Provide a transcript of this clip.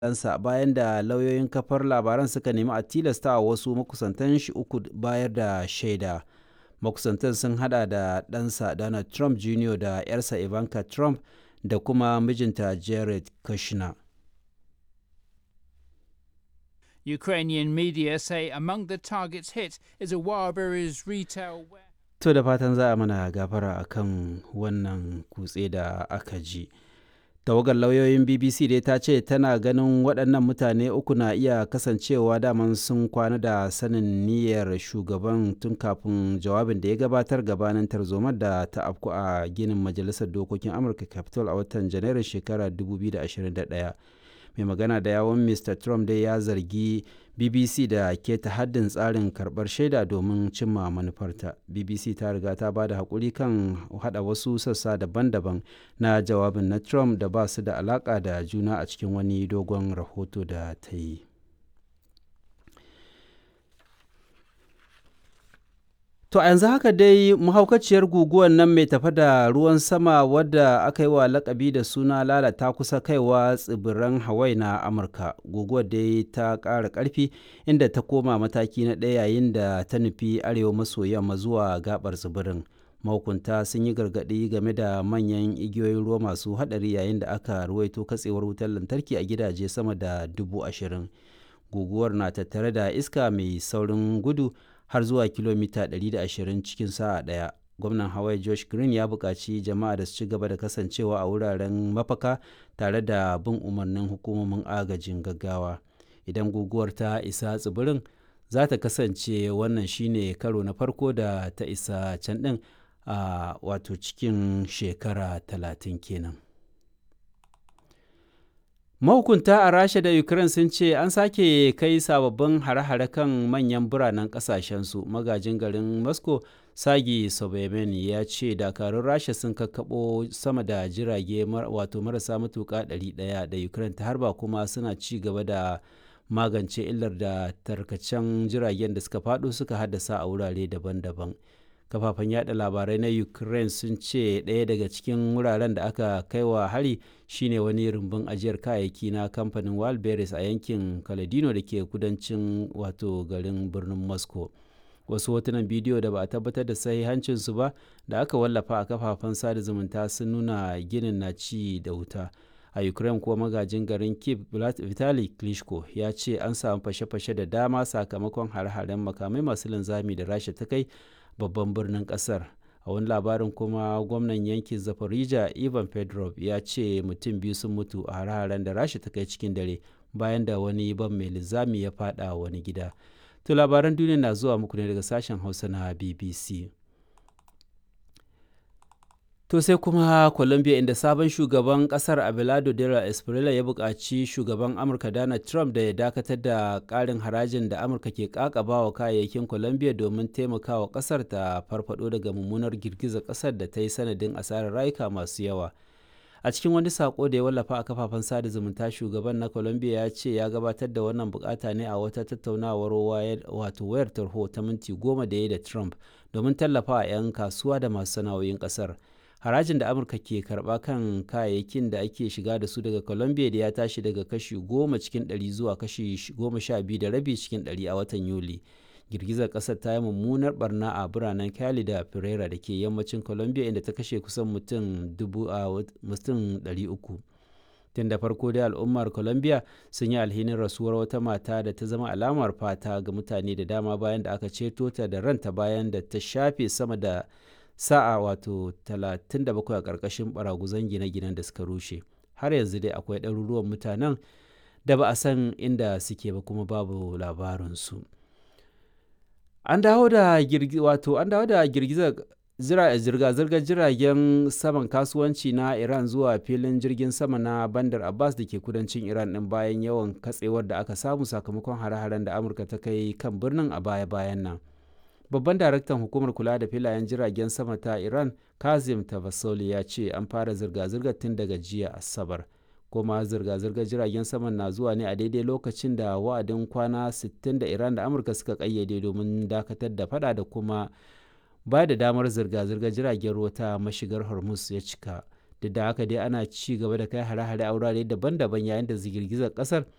ɗansa bayan da lauyoyin kafar labaran suka nemi a tilasta wa wasu makusantan shi uku bayar da shaida. Makusantan sun hada da ɗansa Donald Trump Jr. da 'yarsa Ivanka Trump da kuma mijinta Jared Kushner. Ukrainian media say among the targets hit is a Wildberries retail warehouse. To da fatan za a mana gafara akan wannan kutse da aka ji. Tawagar lauyoyin BBC dai ta ce tana ganin waɗannan mutane uku na iya kasancewa daman sun kwana da sanin niyyar shugaban tun kafin jawabin da ya gabatar gabanin tarzomar da ta afku a ginin Majalisar Dokokin Amurka Capitol a watan Janairun shekarar 2021. mai magana da yawon mr trump dai ya zargi bbc da keta haddin tsarin karbar shaida domin cimma manufarta bbc ta riga ta ba da haƙuri kan hada wasu sassa daban-daban na jawabin na trump da ba su da alaƙa da juna a cikin wani dogon rahoto da ta yi To a yanzu haka dai mahaukaciyar guguwar nan mai tafa da ruwan sama wadda aka yi wa lakabi da suna lalata kusa kaiwa tsibiran Hawaii na Amurka. Guguwar dai ta ƙara ƙarfi inda ta koma mataki na ɗaya yayin da ta nufi arewa maso yamma zuwa gabar tsibirin. Mahukunta sun yi gargaɗi game da manyan igiyoyin ruwa masu haɗari yayin da aka ruwaito katsewar wutar lantarki a gidaje sama da dubu ashirin. Guguwar na tattare da iska mai saurin gudu har zuwa kilomita 120 cikin sa'a ɗaya. Gwamnan Hawaii Josh Green ya buƙaci jama'a da su ci gaba da kasancewa a wuraren mafaka tare da bin umarnin hukumomin agajin gaggawa. Idan guguwar ta isa tsibirin, za ta kasance wannan shine karo na farko da ta isa can ɗin a wato cikin shekara talatin kenan. mahukunta a rasha da ukraine sun ce an sake kai sababbin hare-hare kan manyan biranen kasashensu magajin garin moscow sagi sobemen ya ce dakarun rasha sun kakkaɓo sama da jirage wato marasa matuƙa 100 da ukraine ta harba kuma suna ci gaba da magance illar da tarkacen jiragen da suka faɗo suka haddasa a wurare daban-daban kafafen yada labarai na ukraine sun ce ɗaya daga cikin wuraren da aka kai wa hari shine wani rumbun ajiyar kayayyaki na kamfanin wildberries a yankin kaladino da ke kudancin wato garin birnin moscow wasu hotunan bidiyo da ba a tabbatar da sahihancinsu ba da aka wallafa a kafafen sada zumunta sun nuna ginin na ci da wuta a ukraine kuwa magajin garin kiev vitali klitschko ya ce an samu fashe-fashe da dama sakamakon hare-haren makamai masu linzami da rasha ta kai babban birnin kasar a wani labarin kuma gwamnan yankin zafarija ivan pedrov ya ce mutum biyu sun mutu a hare-haren da rasha ta kai cikin dare bayan da wani ban mai linzami ya fada wani gida to labaran duniya na zuwa muku ne daga sashen hausa na bbc To sai kuma Colombia inda sabon shugaban kasar Abelardo de la Espriella ya buƙaci shugaban Amurka Donald Trump da ya dakatar da ƙarin harajin da Amurka ke ƙaƙaba wa kayayyakin Colombia domin taimakawa ƙasar ta farfado daga mummunar girgizar ƙasar da ta yi sanadin asarar rayuka masu yawa. A cikin wani sako da ya wallafa a kafafen sada zumunta shugaban na Colombia ya ce ya gabatar da wannan bukata ne a wata tattaunawar wato wayar tarho ta minti goma da ya da Trump domin tallafa 'yan kasuwa da masu sana'o'in ƙasar. harajin da amurka ke karba kan kayayyakin da ake shiga da su daga colombia da ya tashi daga kashi goma cikin ɗari zuwa kashi goma sha biyu da rabi cikin ɗari a watan yuli girgizar ƙasar ta yi mummunar barna a biranen cali da pereira da ke yammacin colombia inda ta kashe kusan mutum dubu a mutum ɗari uku tun da farko dai al'ummar colombia sun yi alhinin rasuwar wata mata da ta zama alamar fata ga mutane da dama bayan da aka ceto ta da ranta bayan da ta shafe sama da sa'a wato 37 a ƙarƙashin baraguzan gine-ginen da suka rushe har yanzu dai akwai ɗaruruwan mutanen da ba a san inda suke ba kuma babu labarinsu an dawo da wato an dawo da girgizar zirga-zirgar jiragen saman kasuwanci na iran zuwa filin jirgin sama na bandar abbas da ke kudancin iran ɗin bayan yawan katsewar da aka samu sakamakon hare-haren da amurka ta kai kan birnin a baya-bayan nan babban daraktan hukumar kula da filayen jiragen sama ta iran kazim tavasoli ya ce an fara zirga-zirgar tun daga jiya asabar kuma zirga-zirgar jiragen saman na zuwa ne a daidai lokacin da wa'adin kwana 60 da iran da amurka suka kayyade domin dakatar da fada da kuma ba da damar zirga-zirgar jiragen ruwa ta mashigar hormuz ya cika duk da haka dai ana ci gaba da kai hare-hare a wurare daban-daban yayin da girgizar kasar